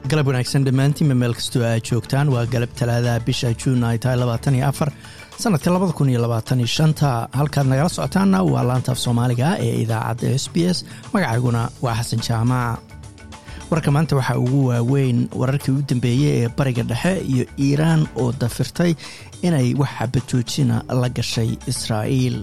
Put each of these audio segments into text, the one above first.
galab wanaagsan dhammaantiinba meel kastoo aad joogtaan waa galab talaadaha bisha juun ay tahay labaatan iyo afar sanadka labada kun iyo labaatan iyo shanta halkaad nagala socotaanna waa laantaaf soomaaliga ee idaacadda s b s magacayguna waa xasan jaamac warka maanta waxaa ugu waaweyn wararkii u dambeeyey ee bariga dhexe iyo iiraan oo dafirtay inay wax xabajoojina la gashay israa'iil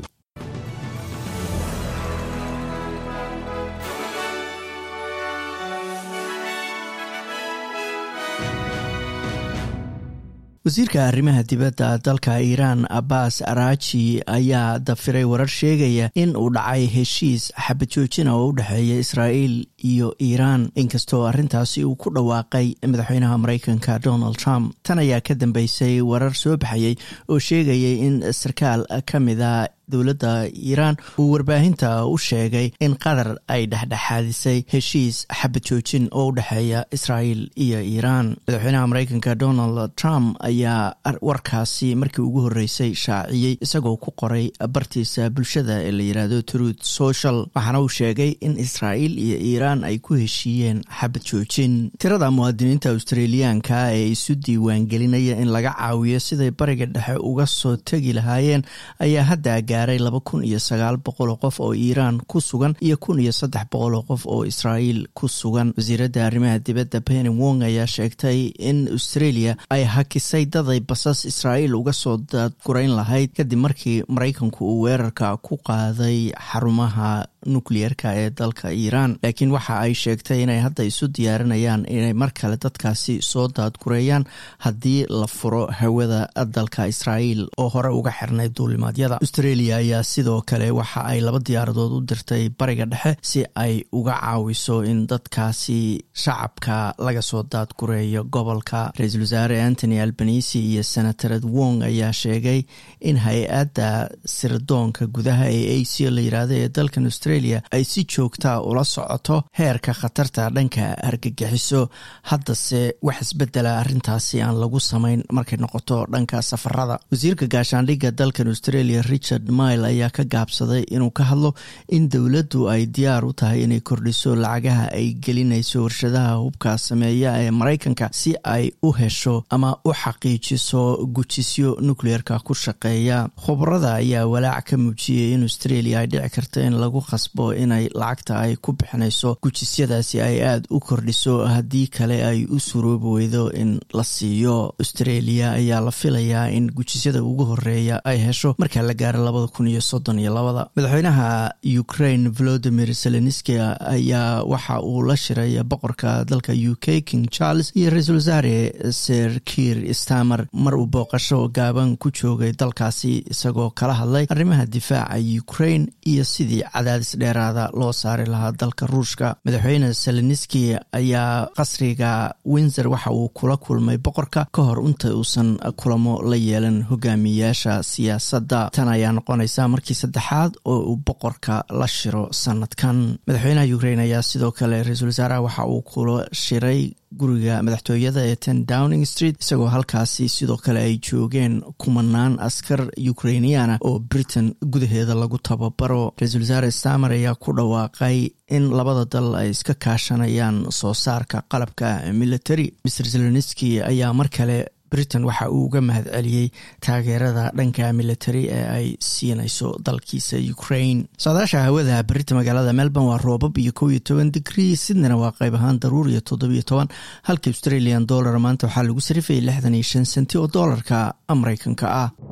wasiirka arrimaha dibadda dalka iiraan abbas araji ayaa dafiray warar sheegaya in uu dhacay heshiis xabajoojina oo u dhexeeya israa'iil iyo iiraan inkastoo arrintaasi uu ku dhawaaqay madaxweynaha maraykanka donald trump tan ayaa ka dambeysay warar soo baxayay oo sheegayay in sarkaal ka mida dowladda iiraan uu warbaahinta u sheegay in qatar ay dhexdhexaadisay heshiis xabajoojin oo u dhexeeya israa'iil iyo iiraan madaxweynaha maraykanka donald trump ayaa warkaasi markii ugu horreysay shaaciyey isagoo ku qoray bartiisa bulshada ee la yidhaahdo truth social waxaana uu sheegay in israa'iil iyo iiraan ay ku heshiiyeen xabad joojin tirada muwaadiniinta australiyaanka ee isu diiwaangelinaya in laga caawiyo siday bariga dhexe uga soo tegi lahaayeen ayaa hadda gaaray laba kun iyo sagaal boqoloo qof oo iiraan ku sugan iyo kun iyo saddex boqoloo qof oo israa'iil ku sugan wasiiradda arrimaha dibadda penny wong ayaa sheegtay in australia ay hakisay daday basas israa'iil uga soo daadgurayn lahayd kadib markii maraykanku uu weerarka ku qaaday xarumaha nukliyeerka ee dalka iiraan laakiin waxa ay sheegtay inay hadda isu diyaarinayaan inay mar kale dadkaasi soo daadgureeyaan haddii la furo hawada dalka israa'iil oo hore uga xirnay duulimaadyada australia ayaa sidoo kale waxa ay laba diyaaradood u dirtay bariga dhexe si ay uga caawiso in dadkaasi shacabka laga soo daadgureeyo gobolka ra-iisul wasaare antony albanisi iyo senatarad wong ayaa sheegay in hay-adda sirdoonka gudaha ee a c la yiraahdo ee dalkan australia ay si joogtaa ula socoto heerka khatarta dhanka argagixiso haddase wax isbedela arrintaasi aan lagu samayn markay noqoto dhanka safarada wasiirka gaashaandhigga dalkan australia richard mile ayaa ka gaabsaday inuu ka hadlo in dowladdu ay diyaar u tahay inay kordhiso lacagaha ay gelinayso warshadaha hubka sameeya ee maraykanka si ay u hesho ama u xaqiijiso gujisyo nukleerka ku shaqeeya khubarada ayaa walaac ka muujiyey in australia ay dhici karto in lagu qasbo inay lacagta ay ku bixinayso gujisyadaasi ay aada u kordhiso haddii kale ay u suroobi weydo in la siiyo australia ayaa la filayaa in gujisyada ugu horeeya ay hesho marka la gaaro labada kun iyo soddon iyo labada madaxweynaha ukraine volodimir zelenski ayaa waxa uu la shiray boqorka dalka u k king charles iyo ra-iisul wasaare ser kiir stamer mar uu booqasho gaaban ku joogay dalkaasi isagoo kala hadlay arrimaha difaaca ukraine iyo sidii cadaadis dheeraada loo saari lahaa dalka ruushka madaxweyne zelenski ayaa qasriga windsor waxa uu kula kulmay boqorka ka hor inta uusan kulamo la yeelan hogaamiyayaasha siyaasadda tan ayaa noqonaysa markii saddexaad oo uu boqorka la shiro sanadkan madaxweynaha ukraine ayaa sidoo kale ra-iisul wasaaraha waxa uu kula shiray guriga madaxtooyada ee ten downing street isagoo halkaasi sidoo kale ay joogeen kumanaan askar ukrainiana oo britain gudaheeda lagu tababaro ra-iisul wasaare stamer ayaa ku dhawaaqay in labada dal ay iska kaashanayaan soo saarka qalabka military mr zelenski ayaa mar kale britain waxa uu uga mahad celiyey taageerada dhanka military ee ay siinayso dalkiisa ukraine socdaasha hawada berita magaalada melbourne waa roobab iyo kow iyo toban digrii sydneyna waa qayb ahaan daruur iyo toddobiyo toban halka australian dollar maanta waxaa lagu sarifayay lixdan iyo shan senti oo doolarka maraykanka ah